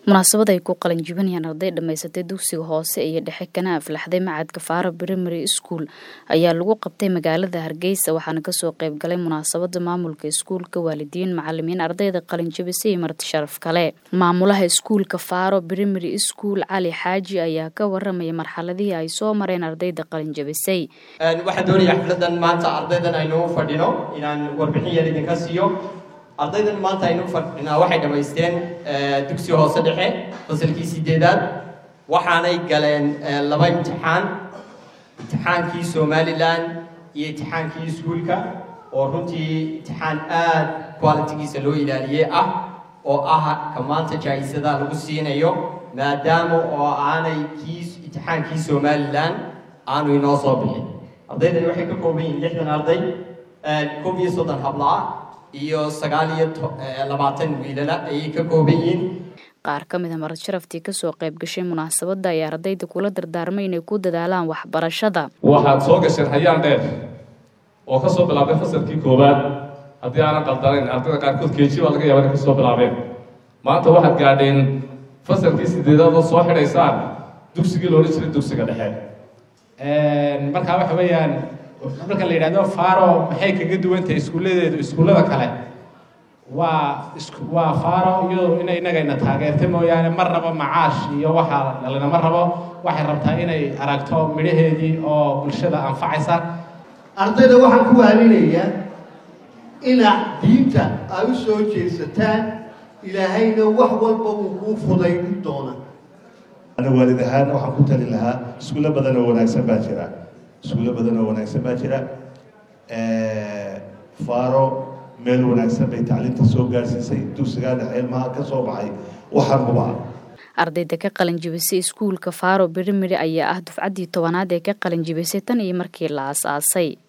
munaasabad ay ku qalin jibinayaan arday dhammaysatay dugsiga hoose iyo dhexe kana aflaxday macadka faaro primary school ayaa lagu qabtay magaalada hargeysa waxaana kasoo qeyb galay munaasabada maamulka iskuulka waalidiin macalimiin ardayda qalin jibisay iyo marti sharaf kale maamulaha iskuulka faaro primary school cali xaaji ayaa ka waramaya marxaladihii ay soo mareen ardayda qalin jibisay waxaan doonaya xafladan maanta ardaydan aynu fadhino inaan warbixin yar idinka siiyo ardaydan maanta aynu fadhinaa waxay dhammaysteen dugsi hoose dhexe fasalkii sideedaad waxaanay galeen laba imtixaan imtixaankii somalilan iyo imtixaankii iskuulka oo runtii imtixaan aad qualitigiisa loo ilaaliyey ah oo ah ka maanta jaa-isada lagu siinayo maadaama oo aanay kii imtixaankii somalilan aanu inoo soo bixin ardaydani waxay ka kooban yihiin lixdan arday koob iyo soddon hablaa iyo sagaal iyo labaatan wiilala ayay ka kooban yihiin qaar ka mid a marad sharaftii kasoo qayb gashay munaasabadda ay ardayda kula dardaarmay inay ku dadaalaan waxbarashada waxaad soo gasheen hayaan dheer oo kasoo bilaabay fasalkii koowaad haddii aanan qaldanayn ardayda qaarkood keeji baa laga yaaba inay kasoo bilaabeen maanta waxaad gaadheen fasalkii sideedaad oo soo xidhaysaan dugsigii loodhan jiray dugsiga dhexe markaa waxa weeyaan marka la yidhahdo faro maxay kaga duwantahay iskuulladeedu iskuullada kale waa waa faro iyado ina inagayna taageerta mooyaane ma rabo macaash iyo waxa lalinama rabo waxay rabtaa inay aragto midhaheedii oo bulshada anfacaysa ardayda waxaan ku waalinayaa inaad diinta ay u soo jeesataan ilaahayna wax walba uu kuu fudaydin doona ana waalid ahaan waxaan ku tali lahaa iskuulo badan oo wanaagsan baa jira iskuulo badan oo wanaagsan baa jira faro meel wanaagsan bay tacliinta soo gaarsiisay dugsigaa dhexe ilmaha ka soo baxay waxaan hubaa ardayda ka qalin jibisay iskuulka faro primary ayaa ah dufcaddii tobanaad ee ka qalin jibisay tan iyo markii la aas-aasay